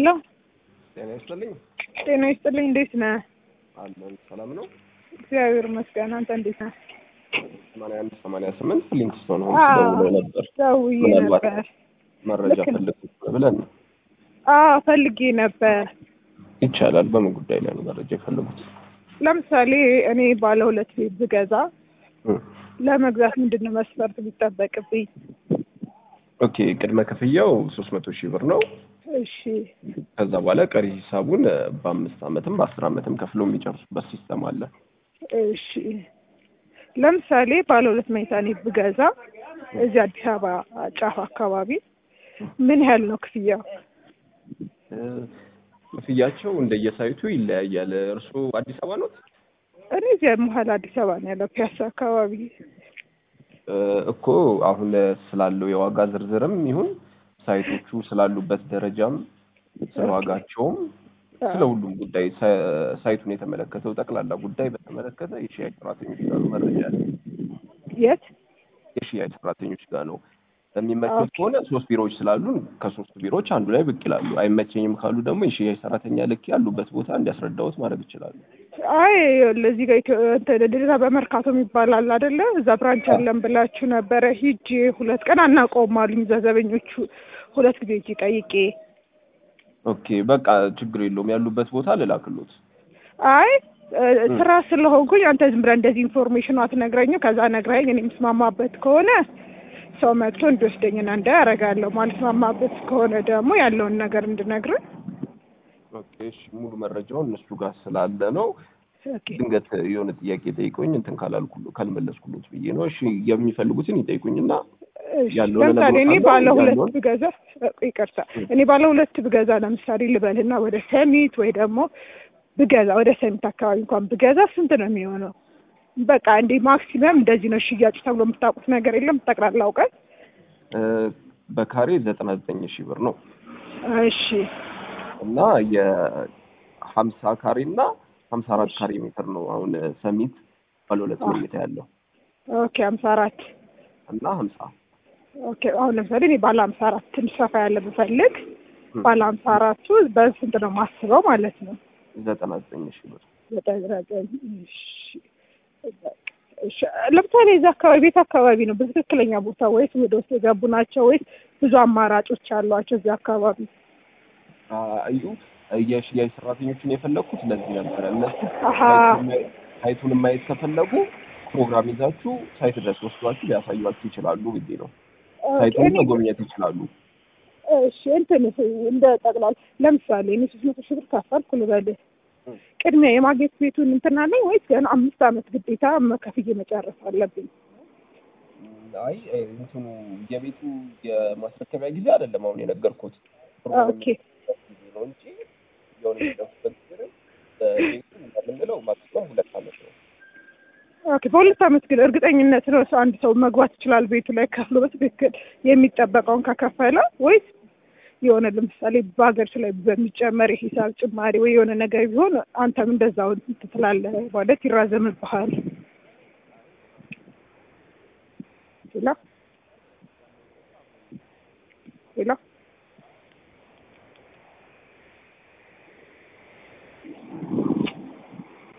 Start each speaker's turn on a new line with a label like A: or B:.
A: ሄሎ
B: ጤና ይስጥልኝ።
A: ጤና ይስጥልኝ። እንዴት ነህ?
B: አለን ሰላም ነው።
A: እግዚአብሔር ይመስገን። አንተ እንዴት ነህ?
B: ሰማንያ አንድ ሰማንያ ስምንት ሊንክስቶን ነው
A: አዎ፣
B: ደውሎ ነበር።
A: ደውዬ
B: ምናልባት
A: ነበር።
B: መረጃ
A: ልክ ነው።
B: ፈልጉት ብለን ነው።
A: አዎ ፈልጌ ነበር።
B: ይቻላል። በምን ጉዳይ ላይ ነው መረጃ የፈለጉት?
A: ለምሳሌ እኔ ባለ ሁለት ቤት ብገዛ
B: እም፣
A: ለመግዛት ምንድን ነው መስፈርት የሚጠበቅብኝ?
B: ኦኬ ቅድመ ክፍያው ሶስት መቶ ሺህ ብር ነው።
A: እሺ
B: ከዛ በኋላ ቀሪ ሂሳቡን እ፣ በአምስት ዓመትም በአስር ዓመትም ከፍሎ የሚጨርሱበት ሲስተም አለ።
A: እሺ ለምሳሌ ባለ ሁለት መኝታ እኔ ብገዛ እዚህ አዲስ አበባ ጫፍ አካባቢ ምን ያህል ነው ክፍያው?
B: እ፣ ክፍያቸው እንደየሳይቱ ይለያያል። እርስዎ አዲስ አበባ ኖት?
A: እኔ እዚህ መሀል አዲስ አበባ ነው ያለው ፒያሳ አካባቢ።
B: እ፣ እኮ አሁን ስላለው የዋጋ ዝርዝርም ይሁን ሳይቶቹ ስላሉበት ደረጃም ስለ ዋጋቸውም ስለ ሁሉም ጉዳይ ሳ- ሳይቱን የተመለከተው ጠቅላላ ጉዳይ በተመለከተ የሽያጭ ሰራተኞች ጋር ነው መረጃ ያለ።
A: የት?
B: የሽያጭ ሰራተኞች ጋር ነው የሚመቹት
A: ኦኬ።
B: ከሆነ ሶስት ቢሮዎች ስላሉ ከሶስቱ ቢሮዎች አንዱ ላይ ብቅ ይላሉ። አይመቸኝም ካሉ ደግሞ የሽያጭ ሰራተኛ ልክ ያሉበት ቦታ እንዲያስረዳዎት ማድረግ ይችላሉ።
A: አይ ለዚህ ጋር ኢትዮ- እንትን ድሬዳዋ በመርካቶ የሚባል አለ አይደለ? እዛ ብራንች አለን ብላችሁ ነበረ። ሂጄ ሁለት ቀን አናውቀውም አሉኝ እዛ ዘበኞቹ። ሁለት ጊዜ ሂጄ ጠይቄ
B: ኦኬ በቃ ችግር የለውም ያሉበት ቦታ ልላክሎት።
A: አይ እ፣ ስራ ስለሆንኩኝ አንተ ዝም ብለህ እንደዚህ ኢንፎርሜሽኑ አትነግረኝም። ከዛ ነግረኸኝ እኔ የምስማማበት ከሆነ ሰው መጥቶ እንዲወስደኝና እንዳይ አደርጋለሁ። ማልስማማበት ከሆነ ደግሞ ያለውን ነገር እንድነግርህ።
B: ኦኬ እሺ ሙሉ መረጃውን እነሱ ጋር ስላለ ነው።
A: ኦኬ
B: ድንገት የሆነ ጥያቄ ጠይቆኝ እንትን ካላልኩ ካልመለስኩሎት ብዬ ነው። እሺ የሚፈልጉትን ይጠይቁኝና
A: እሺ፣
B: ያለውን
A: ለምሳሌ እኔ
B: እነግሮታለሁ።
A: ባለ ሁለት
B: ያለውን-
A: ብገዛ ይቅርታ፣ እኔ ባለ ሁለት ብገዛ ለምሳሌ ልበልና ወደ ሰሚት ወይ ደግሞ ብገዛ ወደ ሰሚት አካባቢ እንኳን ብገዛ ስንት ነው የሚሆነው? በቃ እንዴ ማክሲመም እንደዚህ ነው ሽያጭ ተብሎ የምታውቁት ነገር የለም? ጠቅላላ እውቀት።
B: እ፣ በካሬ ዘጠና ዘጠኝ ሺህ ብር ነው
A: እሺ
B: እና የሀምሳ ካሬ እና ሀምሳ አራት ካሬ ሜትር ነው አሁን ሰሚት ባለ ሁለት
A: አዎ።
B: መኝታ ያለው
A: ኦኬ፣ ሀምሳ አራት
B: እና ሀምሳ
A: ኦኬ። አሁን ለምሳሌ እኔ ባለ ሀምሳ አራት ትንሽ ሰፋ ያለ ብፈልግ
B: ም።
A: ባለ ሀምሳ አራቱ በስንት ነው ማስበው ማለት ነው?
B: ዘጠና ዘጠኝ ሺህ ብር
A: ዘጠኝ ዘጠኝ እሺ። እሺ ለምሳሌ እዛ አካባቢ ቤት አካባቢ ነው በትክክለኛ ቦታ ወይስ ወደ ውስጥ የገቡ ናቸው ወይስ ብዙ አማራጮች አሏቸው እዚህ አካባቢ?
B: አዩ የሽያጭ ሰራተኞችን የፈለግኩት ለዚህ ነበረ። እነሱ
A: አሀ
B: ሳይቱን- ሳይቱን ማየት ከፈለጉ ፕሮግራም ይዛችሁ ሳይት ድረስ ወስዷችሁ ሊያሳዩችሁ ይችላሉ ብዬ ነው። ሳይቱን
A: እኔ-
B: መጎብኘት ይችላሉ።
A: እሺ እንትን እንደ ጠቅላላ ለምሳሌ እኔ ሶስት መቶ ሺህ ብር ከፈልኩ ልበልህ
B: ም።
A: ቅድሚያ የማግኘት ቤቱን እንትን አለኝ ወይስ ገና አምስት ዓመት ግዴታ ከፍዬ መጨረስ አለብኝ?
B: አይ እንትኑ የቤቱ የማስረከቢያ ጊዜ አይደለም አሁን የነገርኩት
A: ኦኬ
B: ጊዜ ነው እንጂ የሆነ የሚደርሱበት ጊዜ ነው። በቤቱ እንደምንለው ማክሲመም ሁለት ዓመት ነው።
A: ኦኬ በሁለት ዓመት ግን እርግጠኝነት ነው ሰው አንድ ሰው መግባት ይችላል ቤቱ ላይ ከፍሎ በትክክል የሚጠበቀውን ከከፈለ ወይስ የሆነ ለምሳሌ በሀገሪቱ ላይ በሚጨመር የሂሳብ ጭማሪ ወይ የሆነ ነገር ቢሆን አንተም እንደዛው እንትን ትላለህ ማለት ይራዘምብሃል? ሌላ